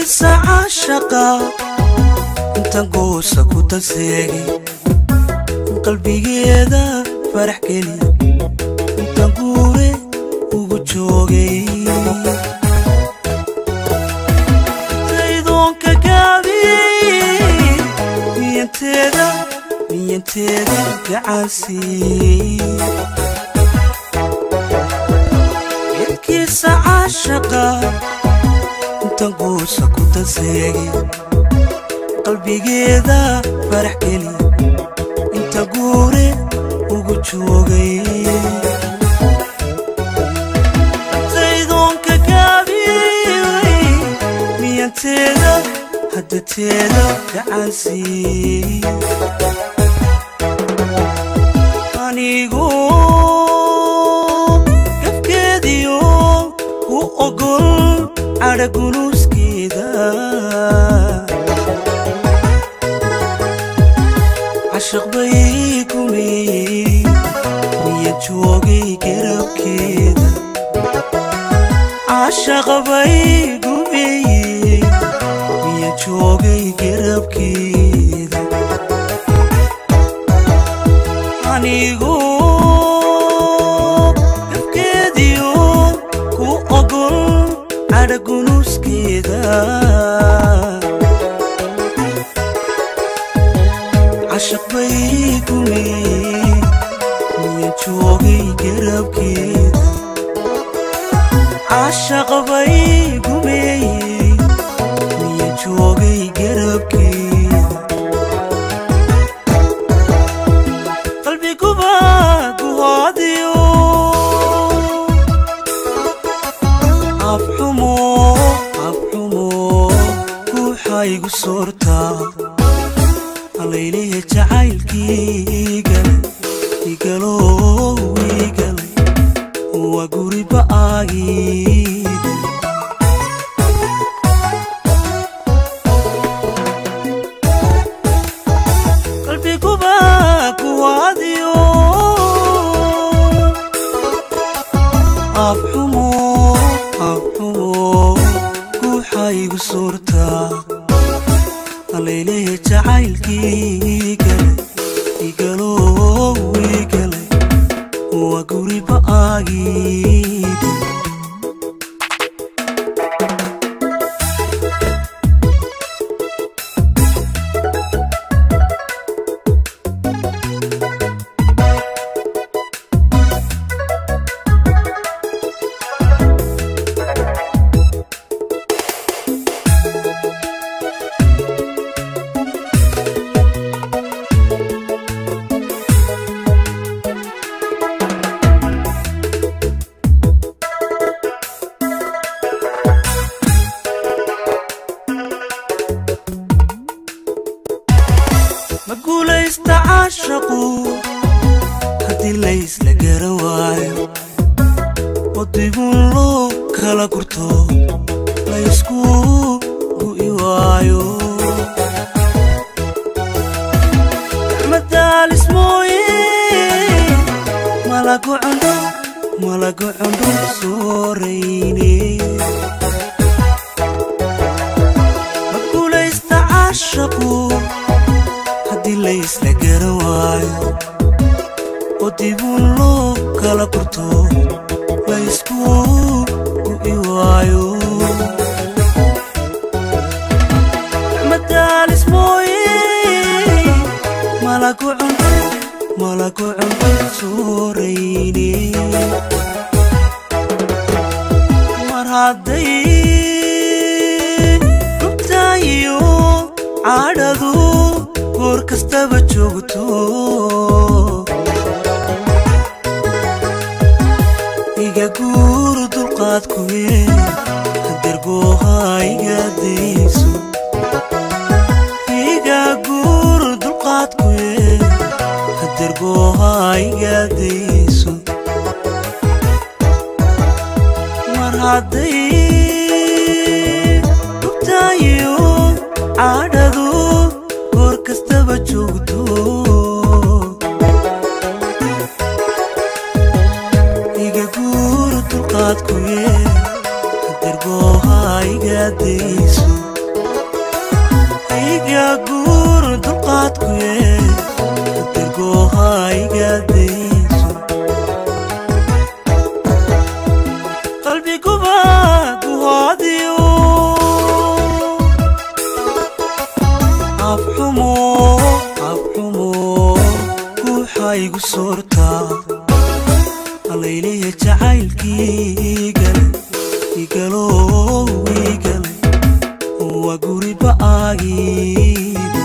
midkiisa caashaqa intan goosa ku danseegay qalbigeeda farax geliya intan guure ugu joogay daydoonka gaabiyey miyanteeda miyanteeda gacansiiyey midkiisa caashaqa intan goosa ku danseegay qalbigeeda farax geliya inta guure ugu joogay daydoonka gaabiyey miyanteeda haddateeda gacansiiyey anigu gafkeediyo ku ogol cadhagunuuskeeda cashaq bay gumeeyey miya joogay garabkeeda cashaq bay gumeeyey miya joogay garabkeeda anigu gafkeediyo ku ogol cadhagunuuskeeda cashaq bay gumeeyey miya joogay garabkeeda cashaq bay gumeeyey miya joogay garabkeeda qalbiguba guhoodiyo afxumo afxumo guuxaygu soortaa allaylehe jacaylkiigale igalow igalay waa guri ba'aagiide qalbiguba kuwaadiyo afxumo afxumo guuxaygu suurtaa allaylehe jacaylkiigale igalow igalay waa guri ba'aagiide ma guulaysta caashaqu haddii laysla garan waayo waddigun loo kala gurto laysku gu'i waayo madaalis mooye malagu cundho malagu cundho soorayne ma guulaysta caashaqu haddii laysla garan waayo oo dibun loo kala gurto laysku gu'i waayo madaalis mooye malagu cundho malagu cundho soorayne mar hadday rugtaayo cadhadu goor kastaba joogto iga guuru dulqaadkuye hadergooha iga dayso iga guuru dulqaadkuye hadergooha iga dayso mar hadday rugtaayo cadhadu goor kastaba joogto iga guuru dulqaadkuye hadergooha iga dayso iga guur dulqaadku ye kadirgooha iga dayso qalbiguba guhoodiyo afxumo afxumo guuxa igu soortaa allayleya jacaylkii igale igalow igale waa guriba aagii